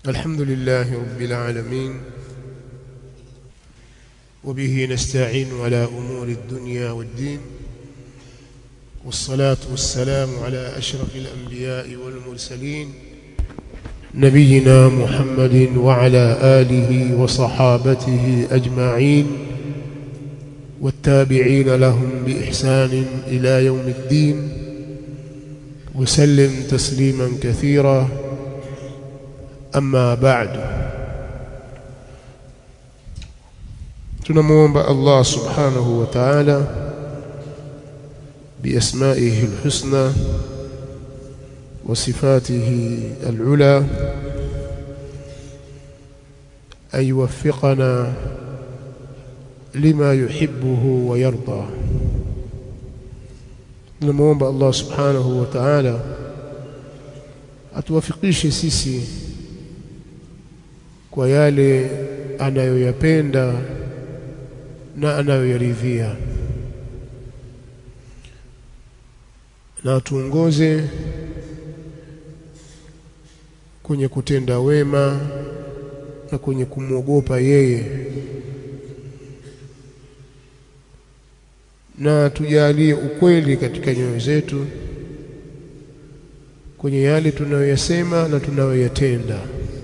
الحمد لله رب العالمين وبه نستعين على أمور الدنيا والدين والصلاة والسلام على أشرف الأنبياء والمرسلين نبينا محمد وعلى آله وصحابته أجمعين والتابعين لهم بإحسان إلى يوم الدين وسلم تسليما كثيرا أما بعد tunamuomba Allah subhanahu wa ta'ala biasmaihi alhusna wa sifatihi alula an yuwaffiqana lima yuhibbuhu wa yarda tunamuomba Allah subhanahu wa ta'ala atuwafikishe sisi kwa yale anayoyapenda na anayoyaridhia na tuongoze kwenye kutenda wema na kwenye kumwogopa yeye na tujalie ukweli katika nyoyo zetu kwenye yale tunayoyasema na tunayoyatenda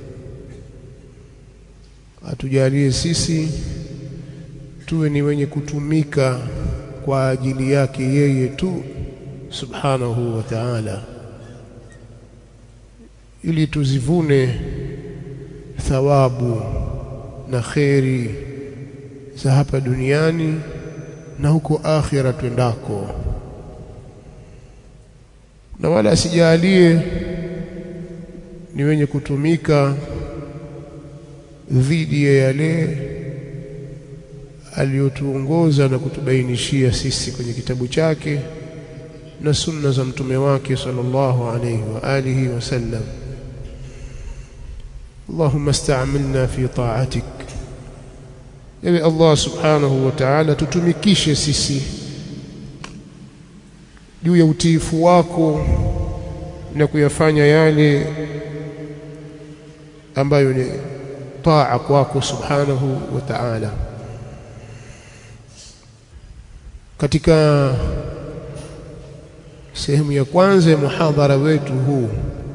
atujalie sisi tuwe ni wenye kutumika kwa ajili yake yeye tu subhanahu wa ta'ala ili tuzivune thawabu na kheri za hapa duniani na huko akhira twendako na wala asijalie ni wenye kutumika dhidi ya yale aliyotuongoza na kutubainishia sisi kwenye kitabu chake na sunna za mtume wake sallallahu alayhi wa alihi wasallam اللهم استعملنا في طاعتك ewe Allah subhanahu wa ta'ala tutumikishe sisi juu ya utiifu wako na kuyafanya yale ambayo ni taa kwako subhanahu wa ta'ala katika sehemu ya kwanza ya muhadhara wetu huu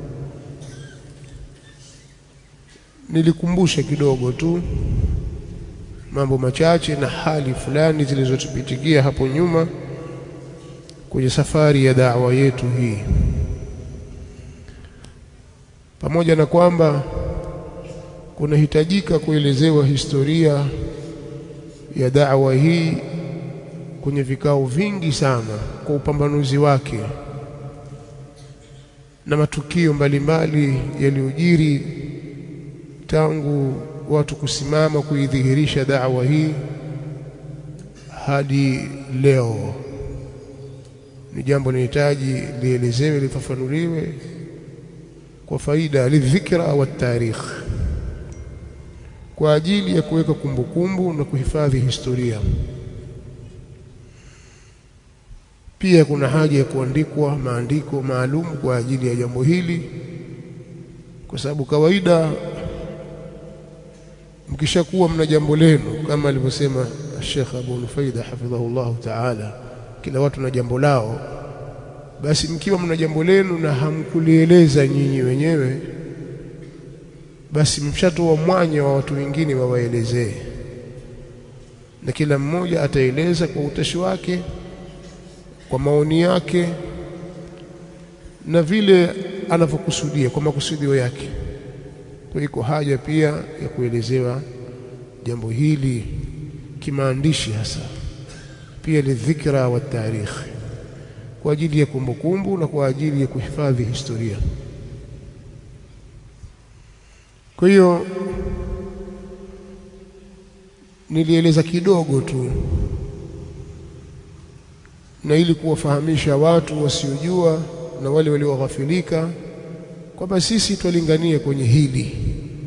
nilikumbusha kidogo tu mambo machache na hali fulani zilizotupitikia hapo nyuma kwenye safari ya da'wa yetu hii pamoja na kwamba kunahitajika kuelezewa historia ya da'wa hii kwenye vikao vingi sana kwa upambanuzi wake na matukio mbalimbali yaliyojiri tangu watu kusimama kuidhihirisha da'wa hii hadi leo ni jambo linahitaji lielezewe lifafanuliwe kwa faida lidhikra wa tarikh kwa ajili ya kuweka kumbukumbu na kuhifadhi historia pia kuna haja ya kuandikwa maandiko maalum kwa ajili ya jambo hili kwa sababu kawaida mkishakuwa mna jambo lenu kama alivyosema Sheikh Abu Nufaida hafidhahullah ta'ala kila watu na jambo lao basi mkiwa mna jambo lenu na hamkulieleza nyinyi wenyewe basi mshatoa mwanya wa watu wengine wawaelezee na kila mmoja ataeleza kwa utashi wake kwa maoni yake na vile anavyokusudia kwa makusudio yake kwa iko haja pia ya kuelezewa jambo hili kimaandishi hasa pia lidhikra wa tarikh kwa ajili ya kumbukumbu na kwa ajili ya kuhifadhi historia kwa hiyo nilieleza kidogo tu na ili kuwafahamisha watu wasiojua na wale walioghafilika kwamba sisi twalingania kwenye hili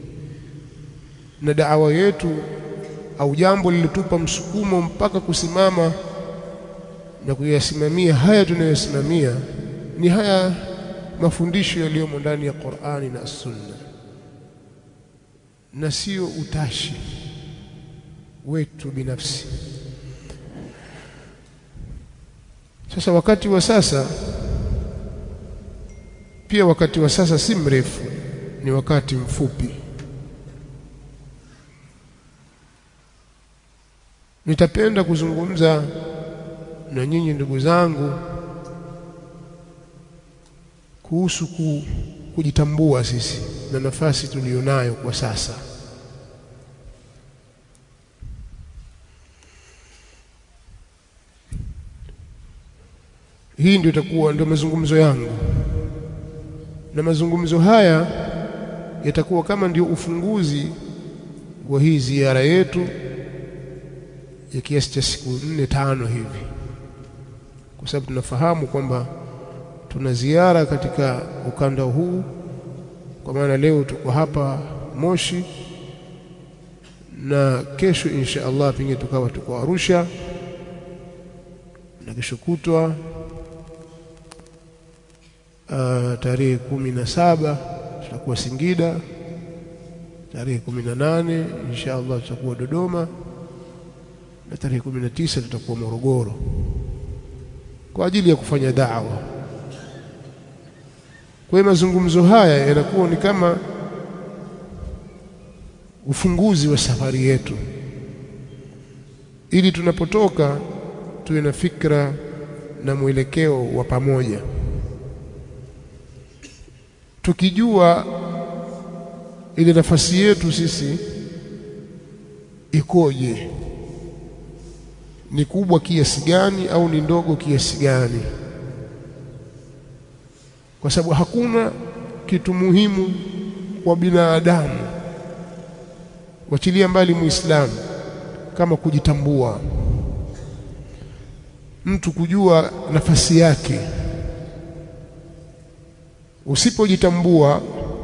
na daawa yetu au jambo lilitupa msukumo mpaka kusimama na kuyasimamia haya tunayosimamia ni haya mafundisho yaliyomo ndani ya Qur'ani na Sunna na sio utashi wetu binafsi. Sasa wakati wa sasa pia, wakati wa sasa si mrefu, ni wakati mfupi. Nitapenda kuzungumza na nyinyi ndugu zangu kuhusu ku, kujitambua sisi na nafasi tuliyonayo kwa sasa. Hii ndio itakuwa ndio mazungumzo yangu, na mazungumzo haya yatakuwa kama ndio ufunguzi wa hii ziara yetu ya kiasi cha siku nne tano hivi, kwa sababu tunafahamu kwamba tuna ziara katika ukanda huu, kwa maana leo tuko hapa Moshi na kesho insha Allah pengine tukawa tuko Arusha na kesho kutwa uh, tarehe kumi na saba tutakuwa Singida, tarehe kumi na nane insha Allah tutakuwa Dodoma na tarehe kumi na tisa tutakuwa Morogoro kwa ajili ya kufanya da'wa. Kwa hiyo mazungumzo haya yanakuwa ni kama ufunguzi wa safari yetu, ili tunapotoka tuwe na fikra na mwelekeo wa pamoja, tukijua ile nafasi yetu sisi ikoje, ni kubwa kiasi gani au ni ndogo kiasi gani kwa sababu hakuna kitu muhimu kwa binadamu, wachilia mbali Muislamu, kama kujitambua, mtu kujua nafasi yake. Usipojitambua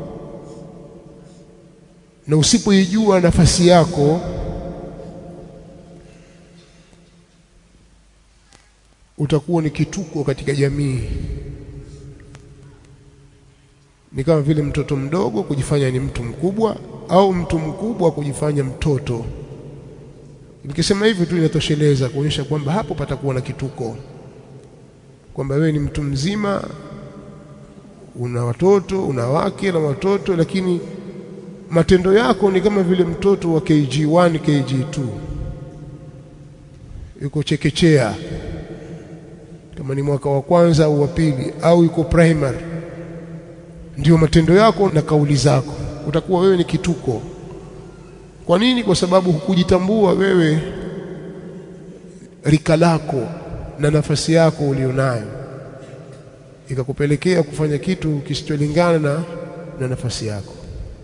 na usipoijua nafasi yako, utakuwa ni kituko katika jamii ni kama vile mtoto mdogo kujifanya ni mtu mkubwa au mtu mkubwa kujifanya mtoto. Nikisema hivi tu inatosheleza kuonyesha kwamba hapo patakuwa na kituko, kwamba wewe ni mtu mzima, una watoto, una wake na watoto, lakini matendo yako ni kama vile mtoto wa KG1, KG2, yuko chekechea, kama ni mwaka wa kwanza au wa pili, au yuko primary ndio matendo yako na kauli zako, utakuwa wewe ni kituko. Kwa nini? Kwa sababu hukujitambua wewe, rika lako na nafasi yako ulionayo, ikakupelekea kufanya kitu kisicholingana na, na nafasi yako.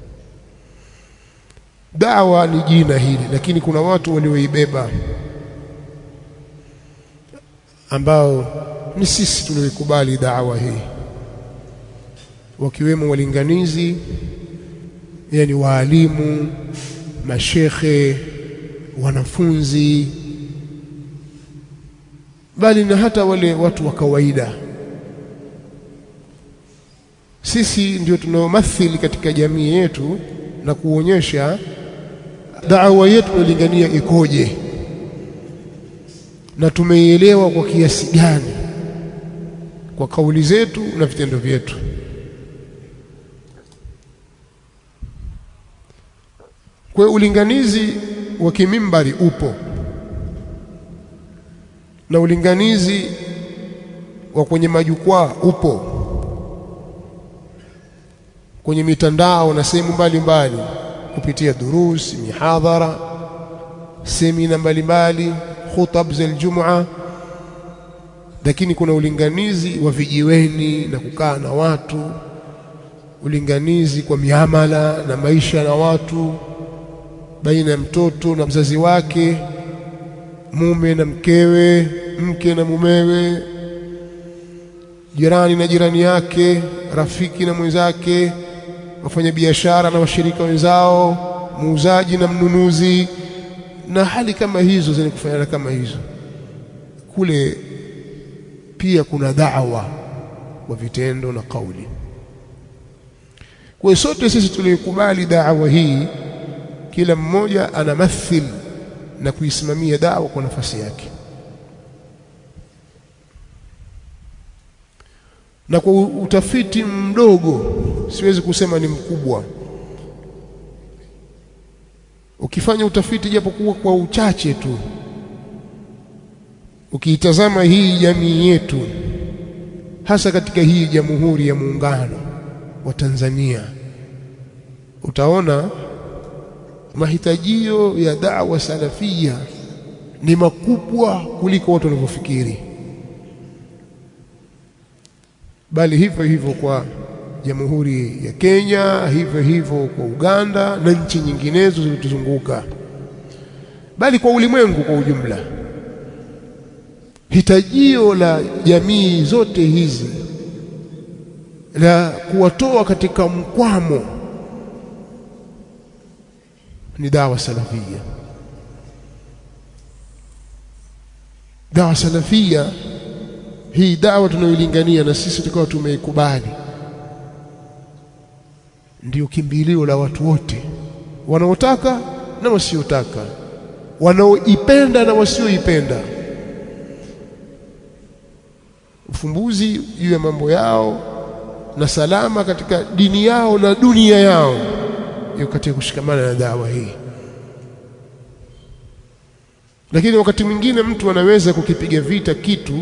Dawa ni jina hili, lakini kuna watu walioibeba ambao ni sisi tulioikubali dawa hii wakiwemo walinganizi, yani waalimu, mashekhe, wanafunzi, bali na hata wale watu wa kawaida. Sisi ndio tunaomathili katika jamii yetu na kuonyesha da'wa yetu inalingania ikoje na tumeielewa kwa kiasi gani kwa kauli zetu na vitendo vyetu. Kwa hiyo ulinganizi wa kimimbari upo na ulinganizi wa kwenye majukwaa upo, kwenye mitandao na sehemu mbalimbali, kupitia durusi, mihadhara, semina mbalimbali, khutab za Ijumaa. Lakini kuna ulinganizi wa vijiweni na kukaa na watu, ulinganizi kwa miamala na maisha na watu baina ya mtoto na mzazi wake, mume na mkewe, mke na mumewe, jirani na jirani yake, rafiki na mwenzake, wafanyabiashara na washirika wenzao, muuzaji na mnunuzi, na hali kama hizo zenye kufanana kama hizo. Kule pia kuna da'wa kwa vitendo na kauli. Kwa sote sisi tuliyokubali da'wa hii kila mmoja anamathil na kuisimamia dawa kwa nafasi yake na kwa utafiti mdogo siwezi kusema ni mkubwa ukifanya utafiti japokuwa kwa uchache tu ukiitazama hii jamii yetu hasa katika hii jamhuri ya muungano wa Tanzania utaona mahitajio ya da'wa salafia ni makubwa kuliko watu wanavyofikiri bali hivyo hivyo kwa jamhuri ya Kenya hivyo hivyo kwa Uganda na nchi nyinginezo zilizotuzunguka bali kwa ulimwengu kwa ujumla hitajio la jamii zote hizi la kuwatoa katika mkwamo ni dawa salafia dawa salafia hii dawa tunayoilingania na sisi tukawa tumeikubali ndiyo kimbilio la watu wote wanaotaka na wasiotaka wanaoipenda na wasioipenda ufumbuzi juu ya mambo yao na salama katika dini yao na dunia yao hiyo katika kushikamana na dawa hii lakini wakati mwingine mtu anaweza kukipiga vita kitu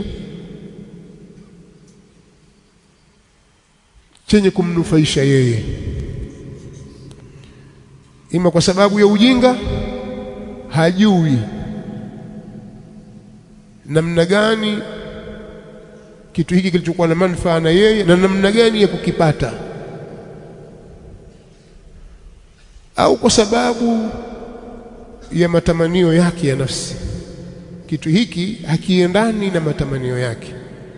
chenye kumnufaisha yeye ima kwa sababu ya ujinga hajui namna gani kitu hiki kilichokuwa na manufaa na yeye na namna gani ya kukipata au kwa sababu ya matamanio yake ya nafsi kitu hiki hakiendani na matamanio yake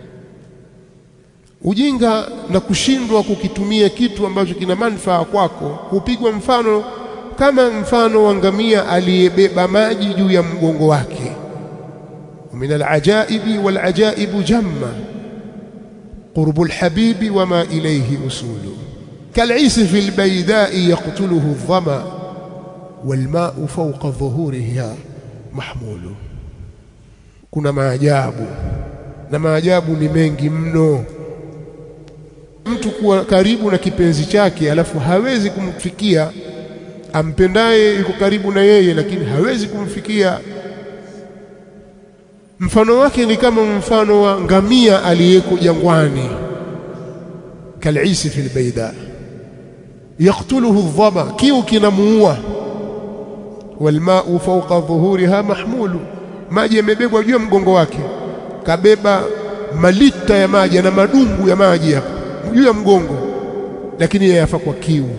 ujinga na kushindwa kukitumia kitu ambacho kina manufaa kwako hupigwa mfano kama mfano wa ngamia aliyebeba maji juu ya mgongo wake min alajaibi walajaibu jamma qurbu alhabibi wama ilayhi usulu kal'isi fi albaydai yaqtuluhu adh-dhama walma'u fawqa dhuhuriha mahmulu kuna maajabu na maajabu ni mengi mno mtu kuwa karibu na kipenzi chake alafu hawezi kumfikia ampendaye yuko karibu na yeye lakini hawezi kumfikia mfano wake ni kama mfano wa ngamia aliyeko jangwani kalisi fil baida yaqtuluhu dhama kiu kinamuua walmau fawqa dhuhuriha mahmulu maji yamebebwa juu ya mgongo wake kabeba malita ya maji na madungu ya maji hapa juu ya mgongo lakini yeye yafa kwa kiu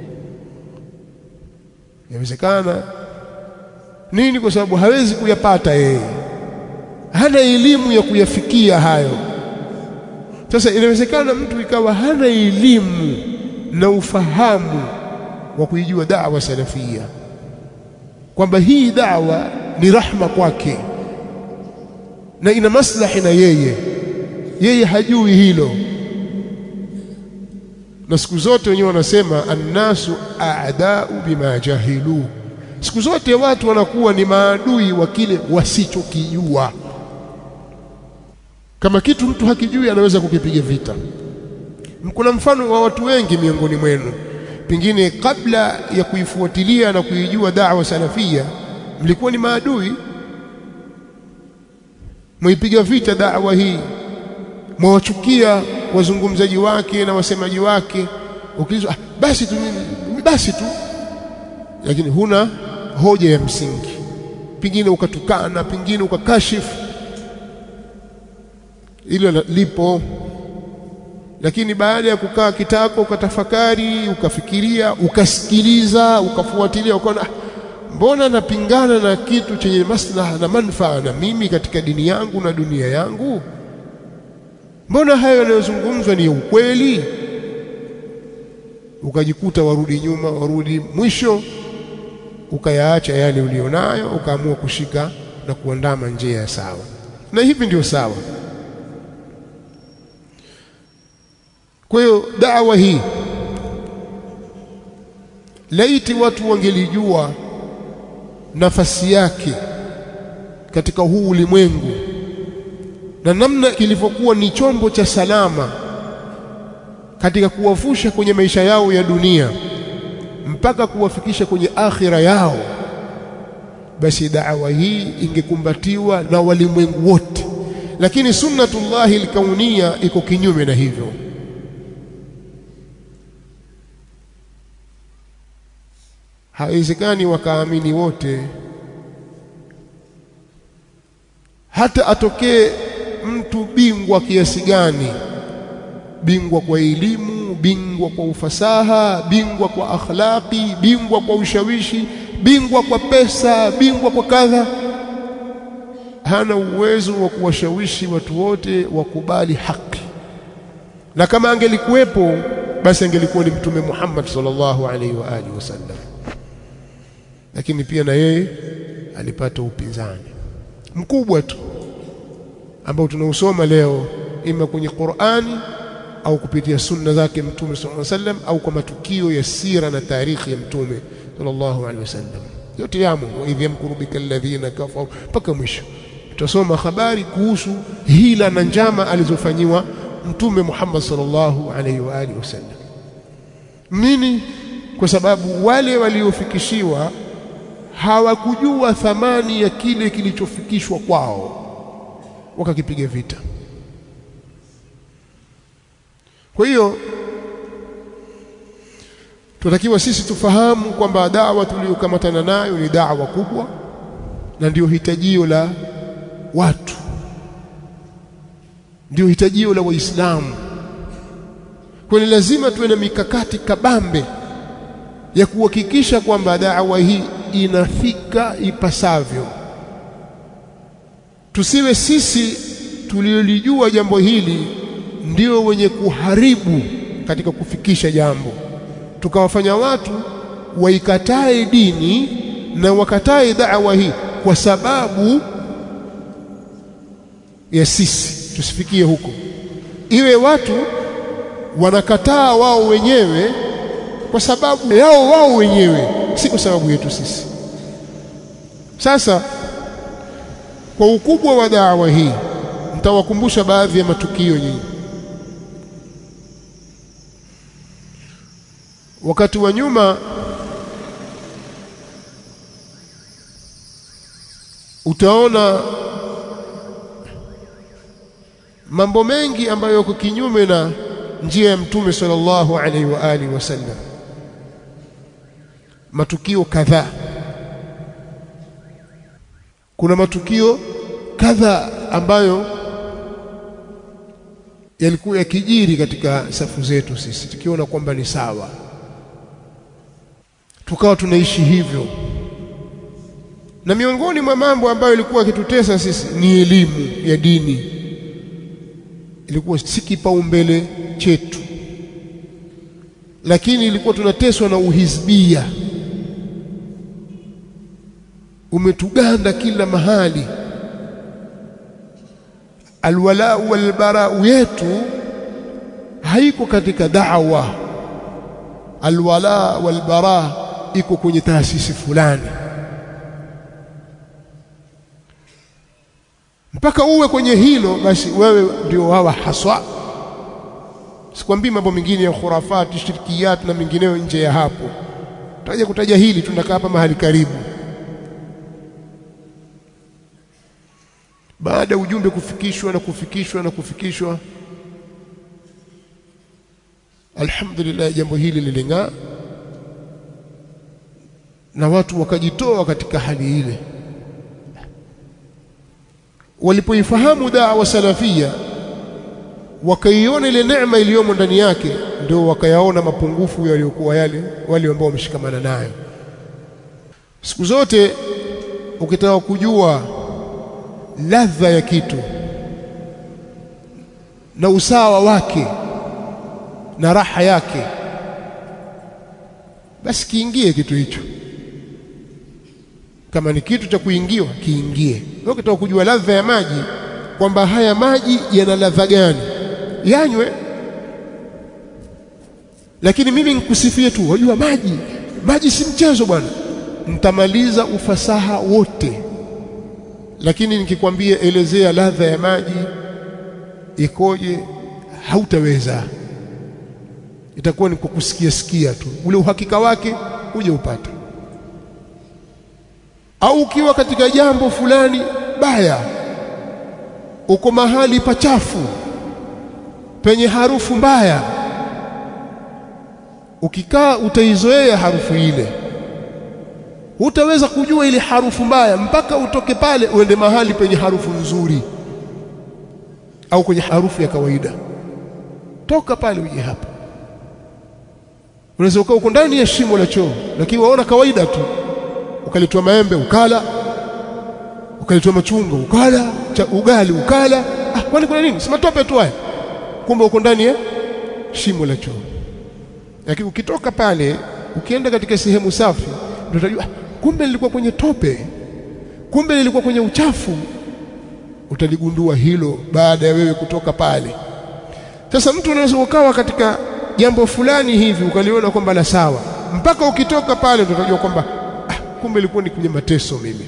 yawezekana nini kwa sababu hawezi kuyapata yeye hana elimu ya kuyafikia hayo sasa inawezekana mtu ikawa hana elimu na ufahamu wa kuijua da'wa salafia kwamba hii da'wa ni rahma kwake na ina maslahi na yeye yeye hajui hilo na siku zote wenyewe wanasema annasu a'da'u bima jahilu siku zote watu wanakuwa ni maadui wa kile wasichokijua kama kitu mtu hakijui anaweza kukipiga vita kuna mfano wa watu wengi miongoni mwenu pengine kabla ya kuifuatilia na kuijua da'wa salafia mlikuwa ni maadui mwipiga vita da'wa hii mwawachukia wazungumzaji wake na wasemaji wake ukiulizwa ah, basi tu basi tu lakini huna hoja ya msingi pengine ukatukana pengine ukakashifu hilo lipo lakini baada ya kukaa kitako ukatafakari ukafikiria ukasikiliza ukafuatilia ukaona mbona napingana na kitu chenye maslaha na manufaa na mimi katika dini yangu na dunia yangu mbona hayo yanayozungumzwa ni ukweli ukajikuta warudi nyuma warudi mwisho ukayaacha yale ulionayo ukaamua kushika na kuandama njia ya sawa na hivi ndio sawa kwa hiyo dawa hii laiti watu wangelijua nafasi yake katika huu ulimwengu na namna kilivyokuwa ni chombo cha salama katika kuwavusha kwenye maisha yao ya dunia mpaka kuwafikisha kwenye akhira yao, basi da'wa hii ingekumbatiwa na walimwengu wote. Lakini sunnatullahi alkaunia iko kinyume na hivyo. Haiwezekani wakaamini wote, hata atokee mtu bingwa kiasi gani, bingwa kwa elimu, bingwa kwa ufasaha, bingwa kwa akhlaqi, bingwa kwa ushawishi, bingwa kwa pesa, bingwa kwa kadha, hana uwezo wa kuwashawishi watu wote wakubali haki. Na kama angelikuwepo basi angelikuwa ni Mtume Muhammad sallallahu alaihi wa alihi wasallam, lakini pia na yeye alipata upinzani mkubwa tu ambao tunausoma leo ima kwenye Qur'ani au kupitia sunna zake Mtume sallallahu alaihi wasallam au kwa matukio ya sira na tarikhi ya Mtume sallallahu alaihi wasallam, yote yamo. wa idh yamkuru bika alladhina kafaru, mpaka mwisho tutasoma habari kuhusu hila na njama alizofanyiwa Mtume Muhammad sallallahu alaihi wa alihi wasallam. Nini? Kwa sababu wale waliofikishiwa hawakujua thamani ya kile kilichofikishwa kwao, wakakipiga vita. Kwa hiyo tunatakiwa sisi tufahamu kwamba dawa tuliyokamatana nayo ni dawa kubwa na ndio hitajio la watu, ndio hitajio la Waislamu. Kwa hiyo lazima tuwe na mikakati kabambe ya kuhakikisha kwamba dawa hii inafika ipasavyo. Tusiwe sisi tuliolijua jambo hili ndio wenye kuharibu katika kufikisha jambo, tukawafanya watu waikatae dini na wakatae dawa hii kwa sababu ya sisi. Tusifikie huko, iwe watu wanakataa wao wenyewe kwa sababu yao wao wenyewe, si kwa sababu yetu sisi. Sasa kwa ukubwa wa dawa hii, nitawakumbusha baadhi ya matukio nyingi. Wakati wa nyuma utaona mambo mengi ambayo yako kinyume na njia ya Mtume sallallahu alaihi wa alihi wasallam, matukio kadhaa. Kuna matukio kadhaa ambayo yalikuwa yakijiri katika safu zetu sisi, tukiona kwamba ni sawa, tukawa tunaishi hivyo. Na miongoni mwa mambo ambayo ilikuwa yakitutesa sisi ni elimu ya dini, ilikuwa si kipaumbele chetu, lakini ilikuwa tunateswa na uhizbia, umetuganda kila mahali. Alwalau walbarau yetu haiko katika da'wa, alwala walbara iko kwenye taasisi fulani. Mpaka uwe kwenye hilo, basi wewe ndio wawa haswa. Sikwambii mambo mengine ya khurafati, shirkiyat na mengineyo nje ya hapo. Tutaje kutaja hili, tunakaa hapa mahali karibu. Baada ya ujumbe kufikishwa na kufikishwa na kufikishwa, alhamdulillah, jambo hili liling'aa na watu wakajitoa katika hali ile. Walipoifahamu dawa salafia, wakaiona ile neema iliyomo ndani yake, ndio wakayaona mapungufu yaliyokuwa yale wale ambao wameshikamana nayo. Siku zote ukitaka kujua ladha ya kitu na usawa wake na raha yake, basi kiingie kitu hicho. Kama ni kitu cha kuingiwa, kiingie. Wewe ukitaka kujua ladha ya maji, kwamba haya maji yana ladha gani, yanywe. Lakini mimi nikusifie tu, wajua maji, maji si mchezo bwana. mtamaliza ufasaha wote lakini nikikwambia elezea ladha ya maji ikoje hautaweza itakuwa ni kwa kusikia sikia tu ule uhakika wake uje upate au ukiwa katika jambo fulani baya uko mahali pachafu penye harufu mbaya ukikaa utaizoea harufu ile hutaweza kujua ile harufu mbaya mpaka utoke pale uende mahali penye harufu nzuri au kwenye harufu ya kawaida toka pale uje hapa unaweza ukaa uko ndani ya shimo la choo lakini waona kawaida tu ukaletwa maembe ukala ukaletwa machungwa ukala cha ugali ukala ah kwani kuna nini si matope tu haya kumbe uko ndani ya shimo la choo lakini ukitoka pale ukienda katika sehemu safi ndio utajua kumbe nilikuwa kwenye tope kumbe nilikuwa kwenye uchafu utaligundua hilo baada ya wewe kutoka pale sasa mtu unaweza ukawa katika jambo fulani hivi ukaliona kwamba la sawa mpaka ukitoka pale utajua kwamba ah, kumbe ilikuwa ni kwenye mateso mimi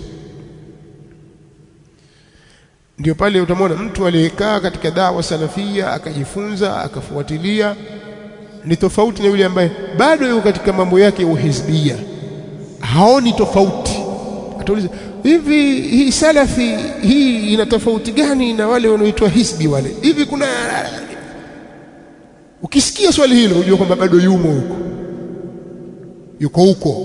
ndio pale utamwona mtu aliyekaa katika dawa salafia akajifunza akafuatilia ni tofauti na yule ambaye bado yuko katika mambo yake ya uhizbia haoni tofauti atauliza hivi hii salafi hii ina tofauti gani na wale wanaoitwa hisbi wale hivi kuna ukisikia swali hilo unajua kwamba bado yumo huko yuko huko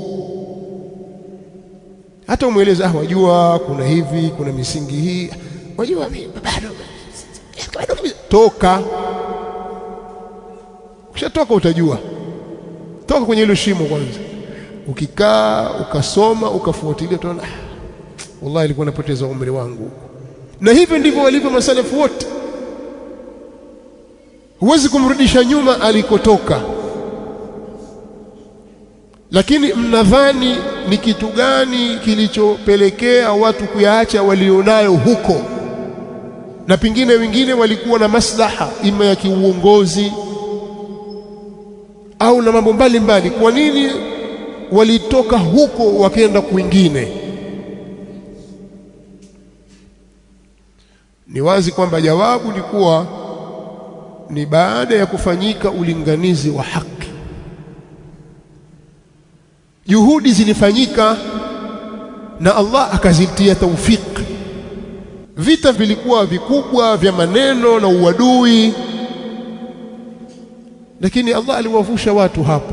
hata umweleza ah wajua kuna hivi kuna misingi hii wajua mimi bado bado toka ukishatoka utajua toka kwenye hilo shimo kwanza ukikaa ukasoma ukafuatilia utaona ah, wallahi ilikuwa napoteza umri wangu na hivyo ndivyo walivyo masalafu wote huwezi kumrudisha nyuma alikotoka lakini mnadhani ni kitu gani kilichopelekea watu kuyaacha walionayo huko na pengine wengine walikuwa na maslaha ima ya kiuongozi au na mambo mbalimbali kwa nini walitoka huko wakaenda kwingine ni wazi kwamba jawabu ni kuwa ni baada ya kufanyika ulinganizi wa haki juhudi zilifanyika na Allah akazitia taufiki vita vilikuwa vikubwa vya maneno na uadui lakini Allah aliwavusha watu hapo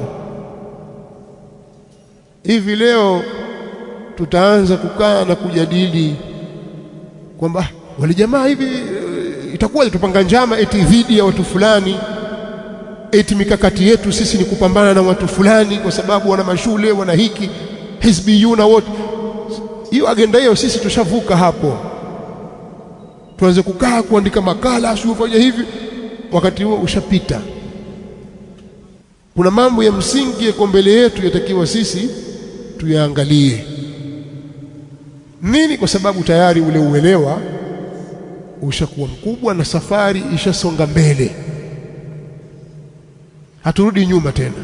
hivi leo tutaanza kukaa na kujadili kwamba wale jamaa hivi itakuwa tupanga njama eti dhidi ya watu fulani eti mikakati yetu sisi ni kupambana na watu fulani kwa sababu wana mashule wana hiki hizbiyuna wote hiyo agenda hiyo sisi tushavuka hapo tuanze kukaa kuandika makala asiyofanya hivi wakati huo ushapita kuna mambo ya msingi yako mbele yetu yatakiwa sisi tuyaangalie nini kwa sababu tayari ule uelewa ushakuwa mkubwa na safari ishasonga mbele haturudi nyuma tena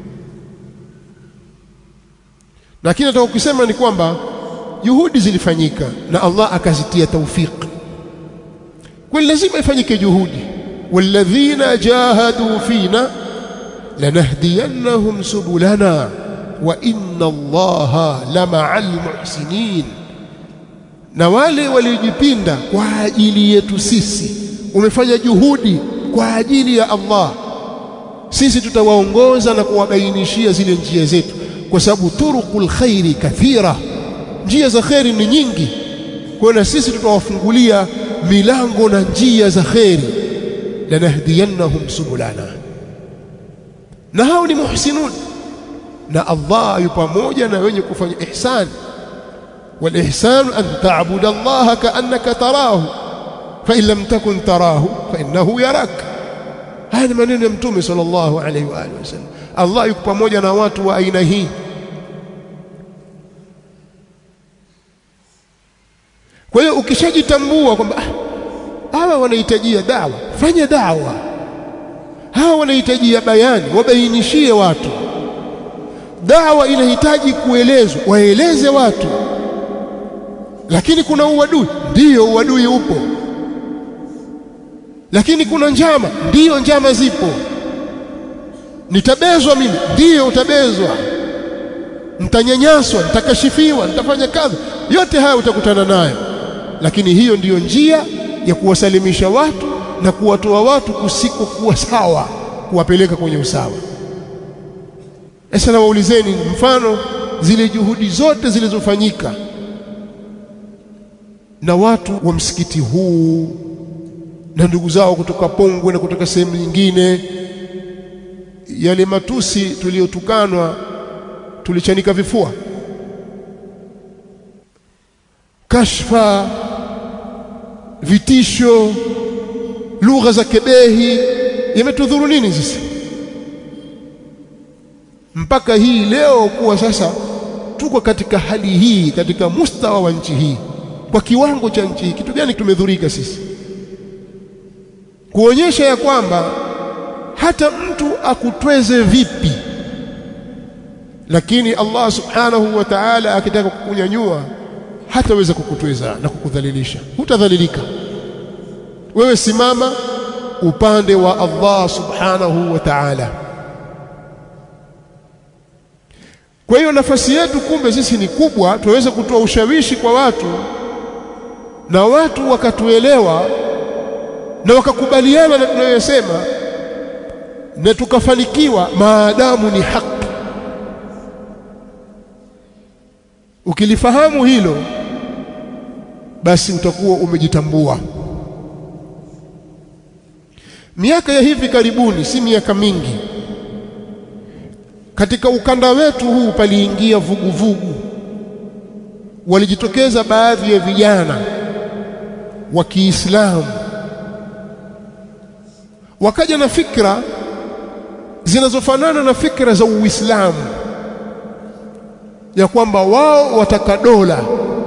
lakini nataka kusema ni kwamba juhudi zilifanyika na Allah akazitia taufiki kwa lazima ifanyike juhudi walladhina jahadu fina lanahdiyannahum subulana wa inna Allaha lama'al muhsinin na wale waliojipinda kwa ajili yetu sisi umefanya juhudi kwa ajili ya Allah sisi tutawaongoza na kuwabainishia zile njia zetu kwa sababu turuqul khairi kathira njia za khairi ni nyingi kwa na sisi tutawafungulia milango na njia za khairi lanahdiyannahum subulana na hao ni muhsinun na Allah yu pamoja na wenye kufanya ihsan والإحسان أن تعبد الله كأنك تراه فإن لم تكن تراه فإنه يراك هذا maneno ya mtume sallallahu alaihi wa alihi wasallam Allah yuko pamoja na watu wa aina hii kwa hiyo ukishajitambua kwamba hawa wanahitajia dawa fanya dawa hawa wanahitajia bayani wabainishie watu dawa inahitaji kuelezwa waeleze watu lakini kuna uadui ndiyo uadui upo lakini kuna njama ndiyo njama zipo nitabezwa mimi ndiyo utabezwa nitanyanyaswa nitakashifiwa nitafanya kadha yote haya utakutana nayo lakini hiyo ndiyo njia ya kuwasalimisha watu na kuwatoa watu kusikokuwa sawa kuwapeleka kwenye usawa sasa na waulizeni mfano zile juhudi zote zilizofanyika na watu wa msikiti huu na ndugu zao kutoka Pongwe na kutoka sehemu nyingine yale matusi tuliyotukanwa tulichanika vifua kashfa vitisho lugha za kebehi yametudhuru nini sisi mpaka hii leo kuwa sasa tuko katika hali hii katika mustawa wa nchi hii kwa kiwango cha nchi hii kitu gani tumedhurika sisi kuonyesha ya kwamba hata mtu akutweze vipi lakini Allah subhanahu wa ta'ala akitaka kukunyanyua hataweza kukutweza na kukudhalilisha hutadhalilika wewe simama upande wa Allah subhanahu wa ta'ala kwa hiyo nafasi yetu kumbe sisi ni kubwa tuweze kutoa ushawishi kwa watu na watu wakatuelewa na wakakubaliana na tunayosema na tukafanikiwa maadamu ni haki ukilifahamu hilo basi utakuwa umejitambua miaka ya hivi karibuni si miaka mingi katika ukanda wetu huu paliingia vuguvugu walijitokeza baadhi ya vijana wa Kiislamu wakaja na fikra zinazofanana na fikra za Uislamu ya kwamba wao wataka dola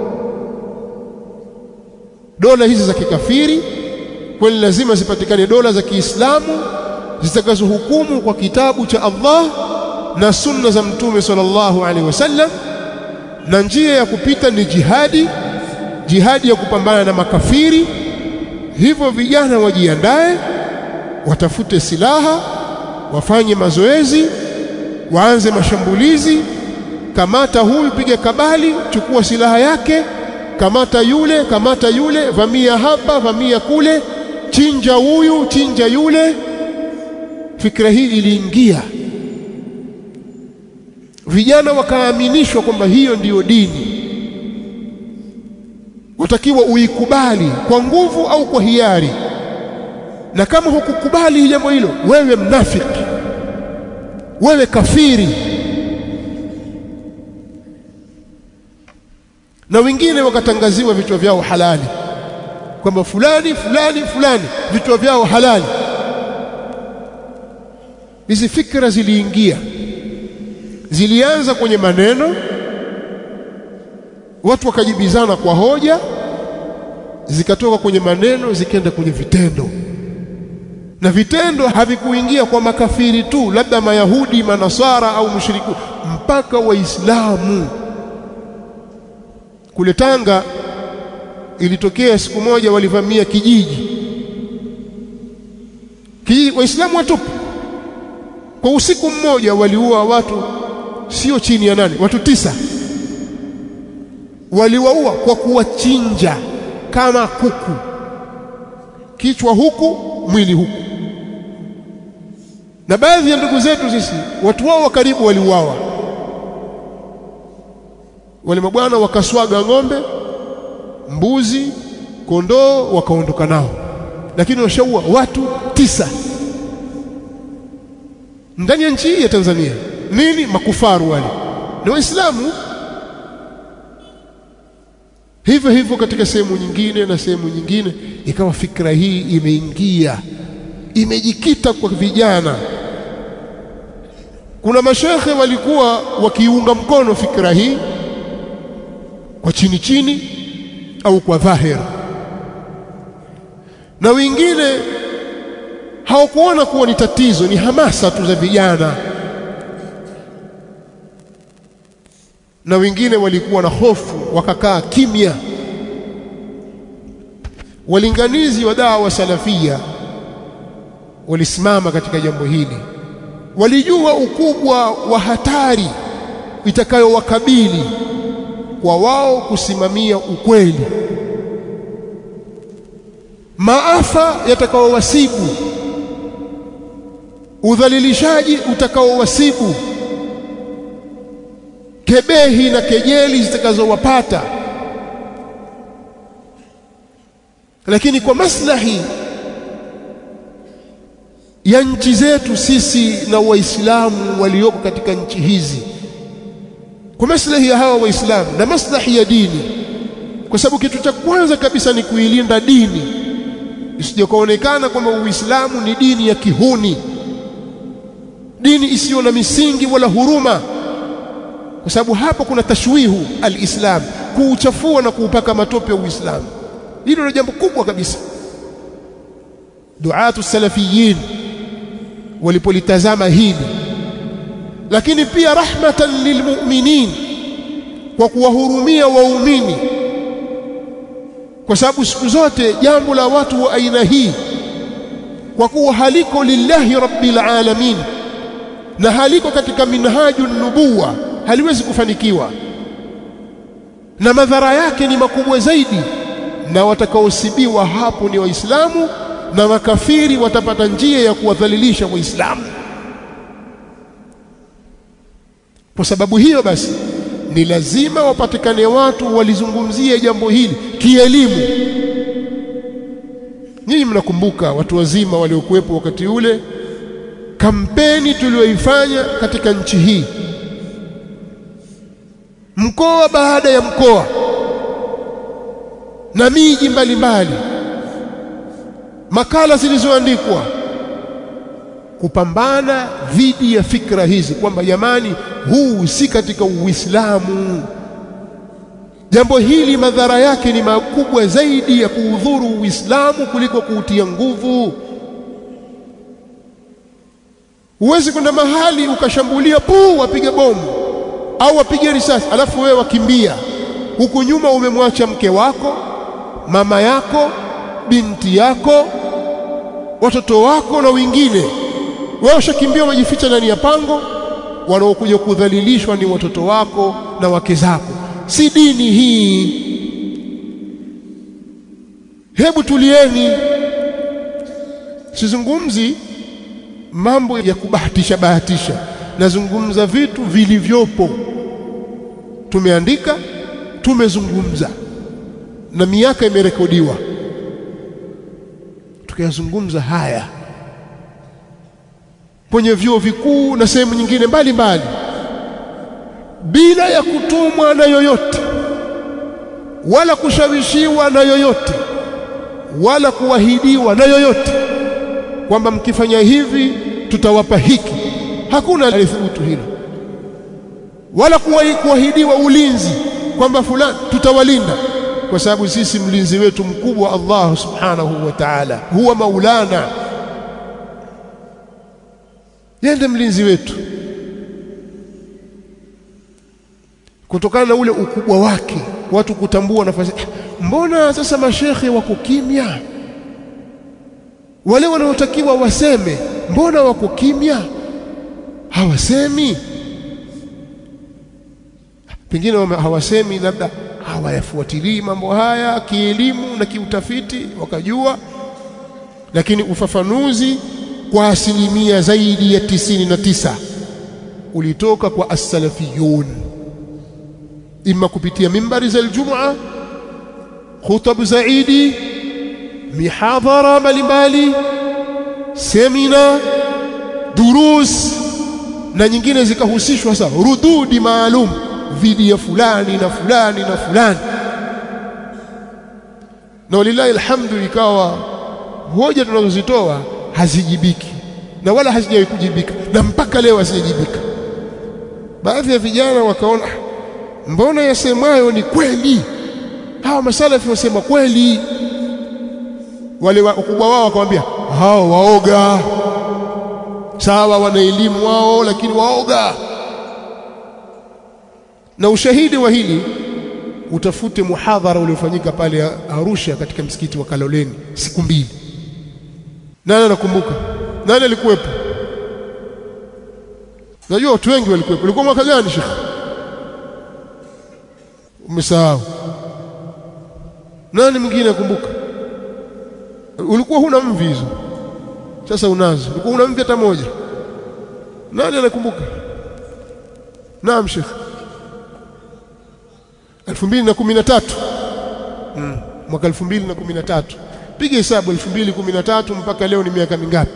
dola hizi za kikafiri kwani lazima zipatikane dola za Kiislamu zitakazohukumu kwa kitabu cha Allah na sunna za mtume sallallahu alaihi wasallam na njia ya kupita ni jihadi jihadi ya kupambana na makafiri hivyo vijana wajiandae watafute silaha wafanye mazoezi waanze mashambulizi kamata huyu piga kabali chukua silaha yake kamata yule kamata yule vamia hapa vamia kule chinja huyu chinja yule fikra hii iliingia vijana wakaaminishwa kwamba hiyo ndiyo dini watakiwa uikubali kwa nguvu au kwa hiari na kama hukukubali jambo hilo wewe mnafiki wewe kafiri na wengine wakatangaziwa vichwa vyao halali kwamba fulani fulani fulani vichwa vyao halali hizi fikra ziliingia zilianza kwenye maneno watu wakajibizana kwa hoja zikatoka kwenye maneno zikaenda kwenye vitendo na vitendo havikuingia kwa makafiri tu labda mayahudi manasara au mushriku mpaka waislamu kule Tanga ilitokea siku moja walivamia kijiji kijiji waislamu watupu kwa usiku mmoja waliua watu sio chini ya nane watu tisa waliwaua kwa kuwachinja kama kuku kichwa huku mwili huku na baadhi ya ndugu zetu sisi watu wao wa karibu waliuawa wale mabwana wakaswaga ng'ombe mbuzi kondoo wakaondoka nao lakini washaua watu tisa ndani ya nchi hii ya Tanzania nini makufaru wale ni waislamu hivyo hivyo katika sehemu nyingine na sehemu nyingine ikawa fikra hii imeingia imejikita kwa vijana kuna mashekhe walikuwa wakiunga mkono fikra hii kwa chini chini au kwa dhahir na wengine hawakuona kuwa ni tatizo ni hamasa tu za vijana na wengine walikuwa na hofu wakakaa kimya walinganizi wa dawa salafia walisimama katika jambo hili walijua ukubwa wa hatari itakayowakabili kwa wao kusimamia ukweli maafa yatakaowasibu udhalilishaji utakaowasibu kebehi na kejeli zitakazowapata lakini kwa maslahi ya nchi zetu sisi na waislamu walioko katika nchi hizi kwa maslahi ya hawa waislamu na maslahi ya dini kwa sababu kitu cha kwanza kabisa ni kuilinda dini isije kuonekana kwamba uislamu ni dini ya kihuni dini isiyo na misingi wala huruma kwa sababu hapo kuna tashwihu alislam kuuchafua na kuupaka matope ya uislamu hilo ni jambo kubwa kabisa duatu salafiyin walipolitazama hili lakini pia rahmatan lilmu'minin kwa kuwahurumia waumini kwa sababu siku zote jambo la watu wa aina hii kwa kuwa haliko lillahi rabbil alamin na haliko katika minhaju nubuwa haliwezi kufanikiwa na madhara yake ni makubwa zaidi na watakaosibiwa hapo ni waislamu na makafiri watapata njia ya kuwadhalilisha waislamu kwa sababu hiyo basi ni lazima wapatikane watu walizungumzia jambo hili kielimu nyinyi mnakumbuka watu wazima waliokuwepo wakati ule kampeni tuliyoifanya katika nchi hii mkoa baada ya mkoa na miji mbalimbali makala zilizoandikwa kupambana dhidi ya fikra hizi kwamba jamani huu si katika Uislamu jambo hili madhara yake ni makubwa zaidi ya kuudhuru Uislamu kuliko kuutia nguvu huwezi kwenda mahali ukashambulia puu wapige bomu au wapige risasi alafu wewe wakimbia huku nyuma umemwacha mke wako mama yako binti yako watoto wako na wengine wewe ushakimbia umejificha ndani ya pango wanaokuja kudhalilishwa ni watoto wako na wake zako si dini hii hebu tulieni sizungumzi mambo ya kubahatisha bahatisha nazungumza vitu vilivyopo tumeandika tumezungumza na miaka imerekodiwa tukayazungumza haya kwenye vyuo vikuu na sehemu nyingine mbalimbali bila ya kutumwa na yoyote wala kushawishiwa na yoyote wala kuahidiwa na yoyote kwamba mkifanya hivi tutawapa hiki hakuna alithubutu hilo wala kuahidiwa ulinzi kwamba fulani tutawalinda kwa sababu sisi mlinzi wetu mkubwa Allah subhanahu wa ta'ala huwa maulana yende mlinzi wetu kutokana na ule ukubwa wake watu kutambua nafasi mbona sasa mashekhe wako kimya wale wanaotakiwa waseme mbona wako kimya hawasemi pengine hawasemi labda hawayafuatilii mambo haya kielimu na kiutafiti wakajua lakini ufafanuzi kwa asilimia zaidi ya tisini na tisa ulitoka kwa as-salafiyun imma kupitia mimbari za Ijumaa khutub za Idi mihadhara mbalimbali semina durus na nyingine zikahusishwa sasa rududi maalum dhidi ya fulani na fulani na fulani na walilahi alhamdu ikawa hoja tunazozitoa hazijibiki na wala hazijawahi kujibika na mpaka leo hazijajibika baadhi ya vijana wakaona mbona yasemayo ni kweli hawa masalafi wasema kweli wale wakubwa wao wakamwambia hao waoga sawa wana elimu wao lakini waoga na ushahidi wa hili utafute muhadhara uliofanyika pale Arusha katika msikiti wa Kaloleni siku mbili nani anakumbuka nani alikuwepo najua watu wengi walikuwepo ulikuwa mwaka gani shekhi umesahau nani mwingine akumbuka ulikuwa huna mvi hizo sasa unazo ulikuwa huna mvi hata moja nani anakumbuka naam shekhi 2013 mm. mwaka 2013 piga hesabu 2013 mpaka leo ni miaka mingapi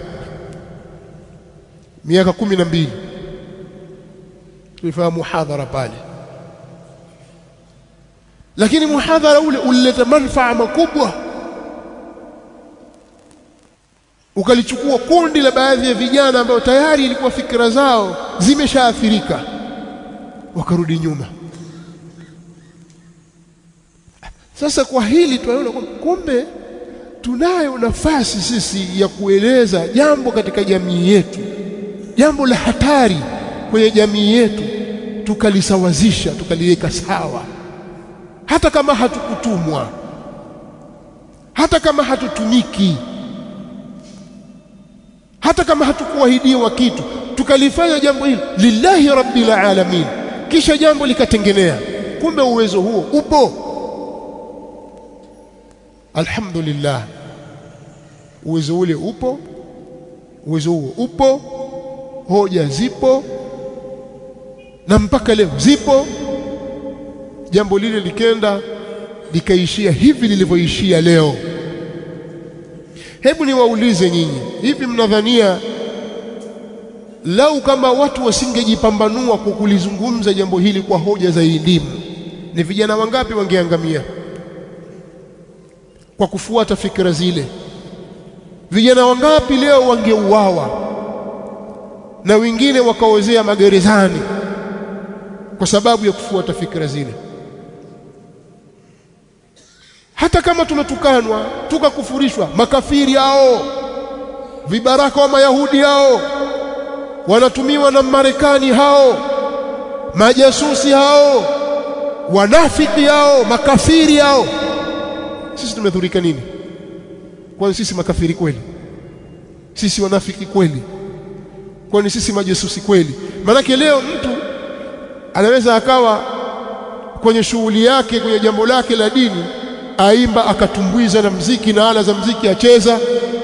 miaka 12 tulifanya muhadhara pale lakini muhadhara ule ulileta manufaa makubwa ukalichukua kundi la baadhi ya vijana ambao tayari ilikuwa fikra zao zimeshaathirika wakarudi nyuma sasa kwa hili tunaona kumbe tunayo nafasi sisi ya kueleza jambo katika jamii yetu jambo la hatari kwenye jamii yetu tukalisawazisha tukaliweka sawa hata kama hatukutumwa hata kama hatutumiki hata kama hatukuahidiwa kitu tukalifanya jambo hili lillahi rabbil alamin kisha jambo likatengenea kumbe uwezo huo upo alhamdulillah uwezo ule upo uwezo huo upo hoja zipo na mpaka leo zipo jambo lile likenda likaishia hivi lilivyoishia leo hebu niwaulize nyinyi hivi mnadhania lau kama watu wasingejipambanua kwa kulizungumza jambo hili kwa hoja za elimu ni vijana wangapi wangeangamia kwa kufuata fikra zile vijana wangapi leo wangeuawa na wengine wakaozea magerezani kwa sababu ya kufuata fikra zile hata kama tumetukanwa tukakufurishwa makafiri hao vibaraka wa mayahudi hao wanatumiwa na Marekani hao majasusi hao wanafiki hao makafiri hao sisi tumedhurika nini kwani sisi makafiri kweli sisi wanafiki kweli kwani sisi majasusi kweli maanake leo mtu anaweza akawa kwenye shughuli yake kwenye jambo lake la dini aimba akatumbwiza na mziki na ala za mziki acheza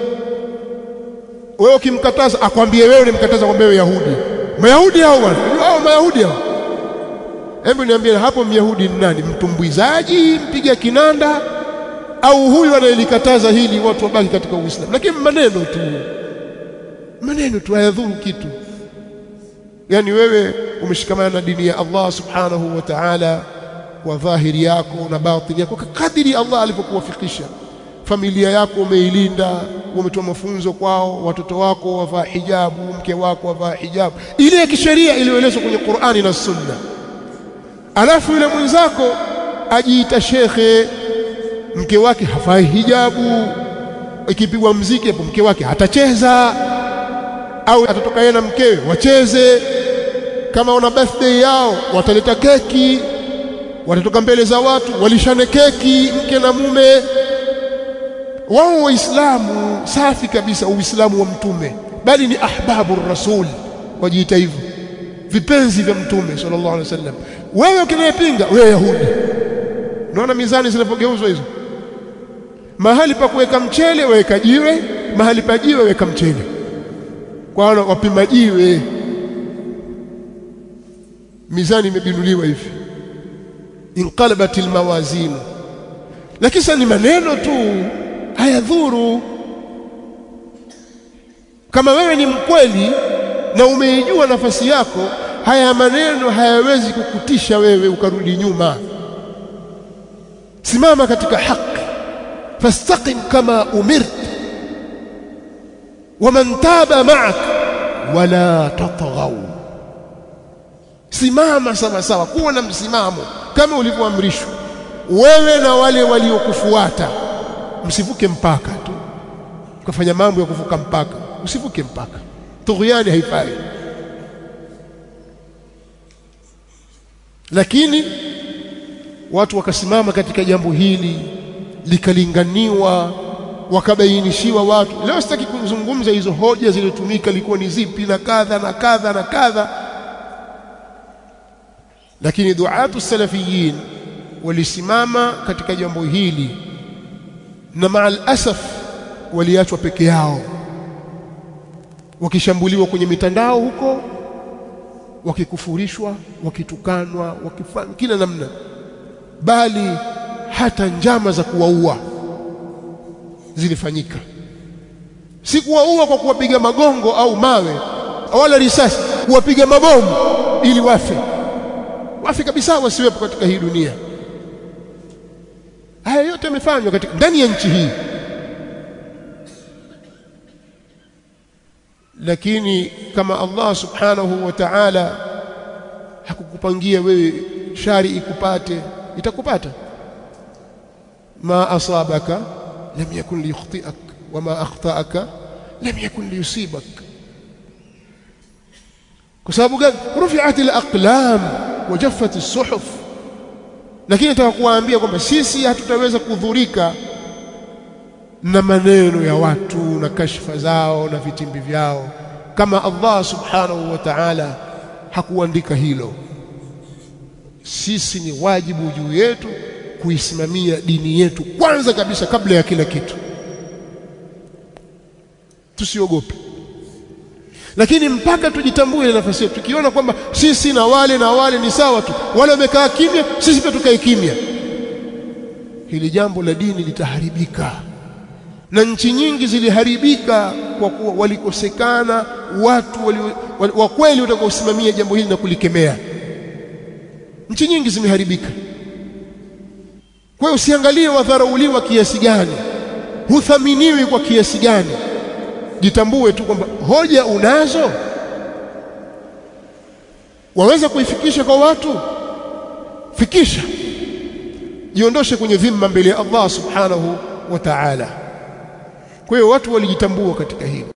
wewe ukimkataza akwambie wewe unimkataza kwambie wewe Yahudi Mayahudi hao bwana hao Mayahudi hao hebu niambie hapo Myahudi ni nani mtumbwizaji mpiga kinanda au huyu anayelikataza hili watu wabaki katika Uislamu lakini maneno tu maneno tu hayadhuru kitu yani wewe umeshikamana na dini ya Allah subhanahu wa ta'ala kwa dhahiri yako na batini yako kadiri Allah alivyokuwafikisha familia yako umeilinda umetoa mafunzo kwao watoto wako wavaa hijabu mke wako wavaa hijabu ile ya kisheria iliyoelezwa kwenye Qur'ani na Sunna alafu yule mwenzako ajiita shekhe mke wake hafai hijabu ikipigwa mziki hapo mke wake hatacheza au atatoka yeye na mkewe wacheze kama wana birthday yao wataleta keki watatoka mbele za watu walishane keki mke na mume wao waislamu safi kabisa uislamu wa mtume bali ni ahbabu rasul wajiita hivyo vipenzi vya mtume sallallahu alaihi wasallam wewe ukinayepinga wewe yahudi unaona mizani zinapogeuzwa hizo mahali pa kuweka mchele weka jiwe mahali pa jiwe weka mchele kwa wana wapima jiwe mizani imebinuliwa hivi inqalabat almawazin lakini sasa ni maneno tu hayadhuru kama wewe ni mkweli na umeijua nafasi yako haya maneno hayawezi kukutisha wewe ukarudi nyuma simama katika haki fastaqim kama umirt waman taba ma'ak wala tatghaw simama sawa sawa kuwa na msimamo kama ulivyoamrishwa wewe na wale waliokufuata msivuke mpaka tu ukafanya mambo ya kuvuka mpaka usivuke mpaka tughyani haifai lakini watu wakasimama katika jambo hili likalinganiwa wakabainishiwa watu leo sitaki kuzungumza hizo hoja zilizotumika ilikuwa ni zipi na kadha na kadha na kadha lakini duatu salafiyin walisimama katika jambo hili na maal asaf waliachwa peke yao wakishambuliwa kwenye mitandao huko wakikufurishwa wakitukanwa wakifanya kila namna bali hata njama za kuwaua zilifanyika si kuwaua kwa kuwapiga magongo au mawe wala risasi kuwapiga mabomu ili wafe wafe kabisa wasiwepo katika hii dunia haya yote yamefanywa katika ndani ya nchi hii lakini kama Allah subhanahu wa ta'ala hakukupangia wewe shari ikupate itakupata ma asabaka lam yakun liyukhti'ak wama akhta'aka lam yakun liyusibak kwa sababu gani rufi'at al-aqlam wa jaffat as-suhuf lakini nataka kuwaambia kwamba sisi hatutaweza kudhurika na maneno ya watu na kashfa zao na vitimbi vyao kama Allah subhanahu wa ta'ala hakuandika hilo sisi ni wajibu juu yetu kuisimamia dini yetu kwanza kabisa kabla ya kila kitu tusiogope lakini mpaka tujitambue ile nafasi yetu tukiona kwamba sisi na wale na wale ni sawa tu wale wamekaa kimya sisi pia tukae kimya hili jambo la dini litaharibika na nchi nyingi ziliharibika kwa kuwa walikosekana watu wali, wali, wa kweli watakaosimamia jambo hili na kulikemea nchi nyingi zimeharibika kwa hiyo usiangalie wadharauliwa kiasi gani huthaminiwi kwa kiasi gani jitambue tu kwamba hoja unazo waweza kuifikisha kwa watu fikisha jiondoshe kwenye dhima mbele ya Allah subhanahu wa ta'ala kwa hiyo watu walijitambua katika hili